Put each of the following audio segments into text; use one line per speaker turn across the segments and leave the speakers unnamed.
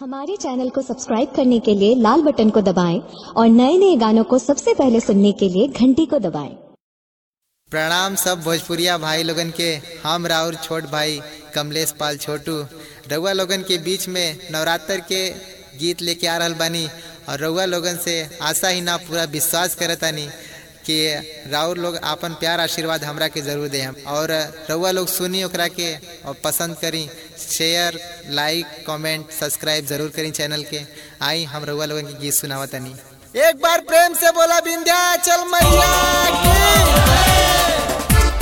हमारे चैनल को सब्सक्राइब करने के लिए लाल बटन को दबाएं और नए नए गानों को सबसे पहले सुनने के लिए घंटी को दबाएं।
प्रणाम सब भोजपुरिया भाई लोगन के हम राउर छोट भाई कमलेश पाल छोटू रउआ लोगन के बीच में नवरात्र के गीत लेके आ रहल बानी और रउआ लोगन से आशा ही ना पूरा विश्वास करतानी कि राउर लोग आपन प्यार आशीर्वाद हमरा के जरूर दे और रउआ लोग सुनी ओकरा के और पसंद करी शेयर लाइक कमेंट सब्सक्राइब जरूर करी चैनल के आई हम रउआ लोगन के गीत सुनावतनी एक बार प्रेम से बोला विंध्याचल मैया की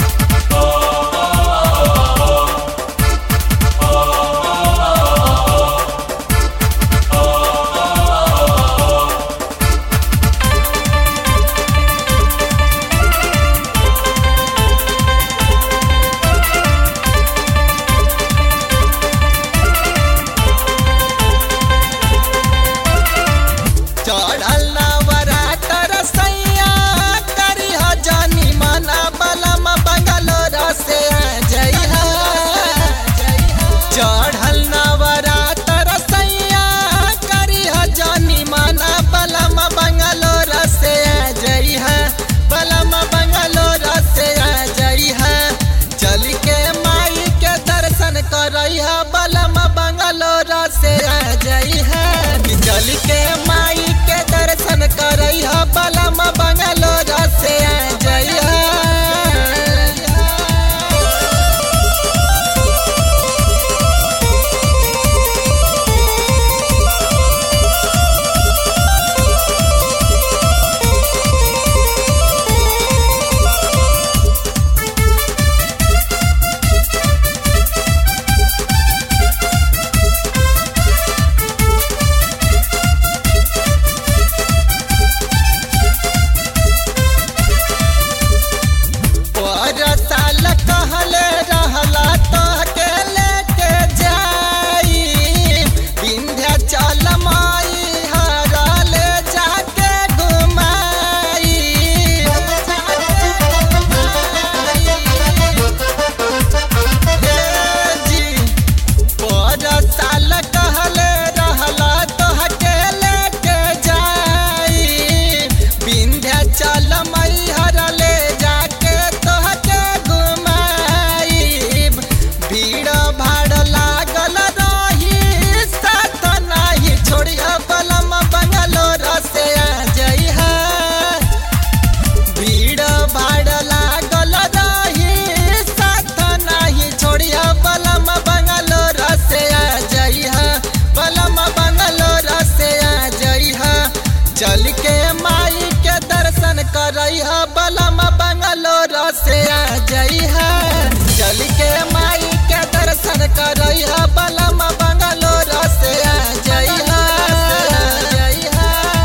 चढ़ल नवरात्र सैया करी ह जानी मना बलम बंगलोर से जइहा चढ़ल नवरात्र सैया करी ह जानी मना बलम बंगलोर से जइहा बलम बंगलोर से जइहा चल के माई के दर्शन करइहा बलम बंगलोर से जइहा चल के माई के दर्शन करइहा बलम बंगलोर से जइहा पर साल कहले रहला तो के लेके जाई विंध्याचल माई हरा ले जाके घुमाई हे जी पर साल कहले रहला तोहके लेके जाई विंध्याचल मैहर ले जाके तोहके घुमाई भीड़ भाड़ लागल रही साथ नाही छोड़िया बलम बंगलोर से जइहा भीड़ भाड़ लागल रही साथ नाही छोड़िया बलम बंगलोर से जइहा बलम बंगलोर से जइहा चल के माई के दर्शन करइहा बलम बंगलोर से जइहा चल के माई के दर्शन करइहा बलम बंगलोर से जइहा जइहा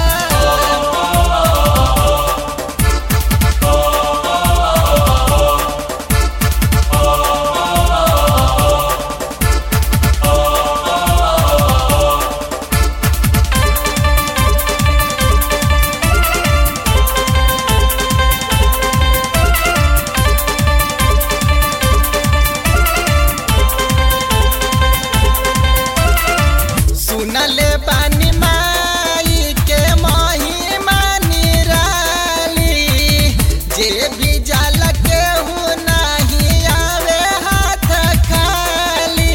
सुनले बानी माई के महिमा निराली जे भी जल के हूँ नहीं आवे हाथ खाली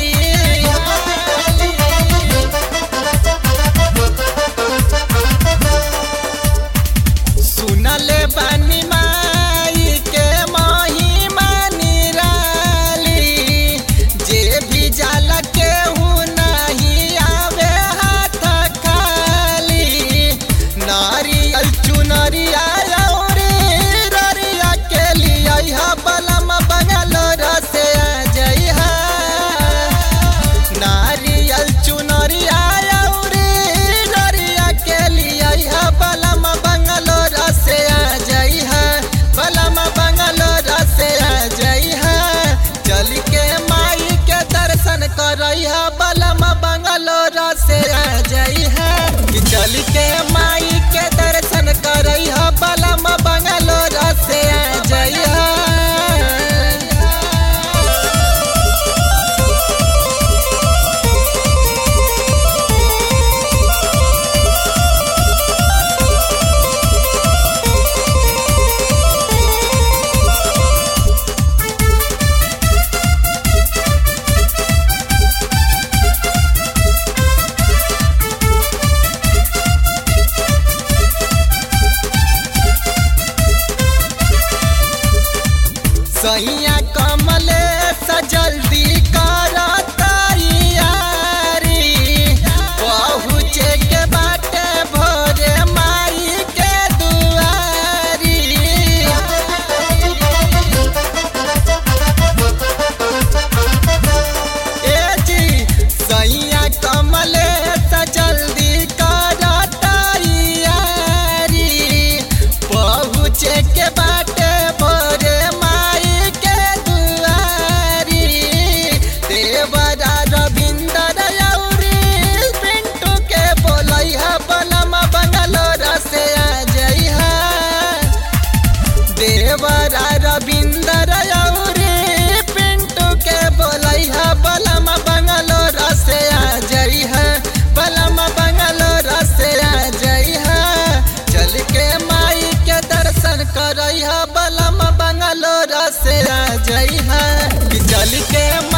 सुनले बानी माई के महिमा निराली जे भी जल के हूँ नहीं आवे हाथ खाली नारियल चुनरिया औरी ररिया के लिए बलम बंगलोर से जइहा नारियल चुनरिया औरी ररिया के लिए बलम बंगलोर से जइहा बलम बंगलोर से जइहा चल के माई के दर्शन करइहा बलम बंगलोर से जइहा चल के माई के दर्शन करइहा बलम बंगलोर से जइहा
होली के